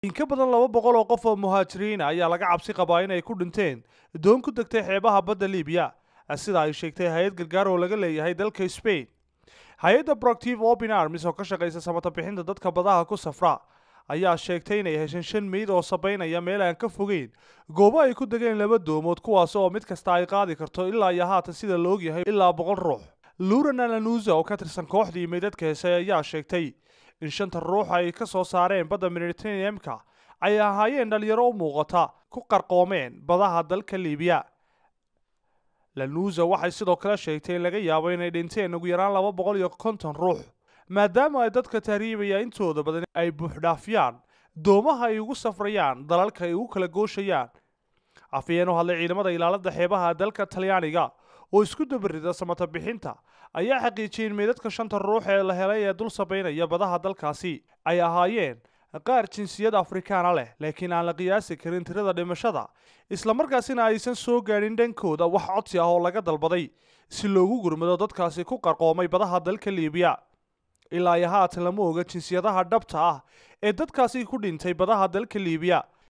in ka badan laba boqol oo qof oo muhaajiriina ayaa laga cabsi qabaa inay ku dhinteen doon ku degtay xeebaha badda liibiya sida ay sheegtay hay-ad gargaar oo laga leeyahay dalka spain hay-adda proctive open armis oo ka shaqaysa samata bixinta dadka badaha ku safra ayaa sheegtay inay hesheen shan meyd oo sabaynaya meel aan ka fogeyn goobo ay ku degeen laba doomood kuwaas oo mid kasta ay qaadi karto ilaa iyo haatan sida la ogyahay ilaa boqol ruux lurana lanuza oo ka tirsan kooxdii meydadka heesay ayaa sheegtay in shanta ruux ay ka soo saareen badda mediterraneamka ay ahaayeen dhalinyaro u muuqata ku qarqoomeen badaha dalka liibiya lanuza waxay sidoo kale sheegtay in laga yaabo inay dhinteen ugu yaraan laba boqol iyo konton ruux maadaama ay dadka tahriibaya intooda badan ay buuxdhaafiyaan doomaha ay ugu safrayaan dalalka ay ugu kala gooshayaan afayeen u hadlay ciidamada ilaalada xeebaha dalka talyaaniga oo isku dabarida samata bixinta ayaa xaqiijiyey in meydadka shanta ruux ee la helay ee dul sabaynaya badaha dalkaasi ay ahaayeen qaar jinsiyad afrikaana leh laakiin aan la qiyaasi karin tirada dhimashada islamarkaasina aysan soo gaadhin dhankooda wax codsi ah oo laga dalbaday si loogu gurmado dadkaasi ku qarqoomay badaha dalka liibiya ilaa iyo haatan lama oga jinsiyadaha dhabta ah ee dadkaasi ku dhintay badaha dalka liibiya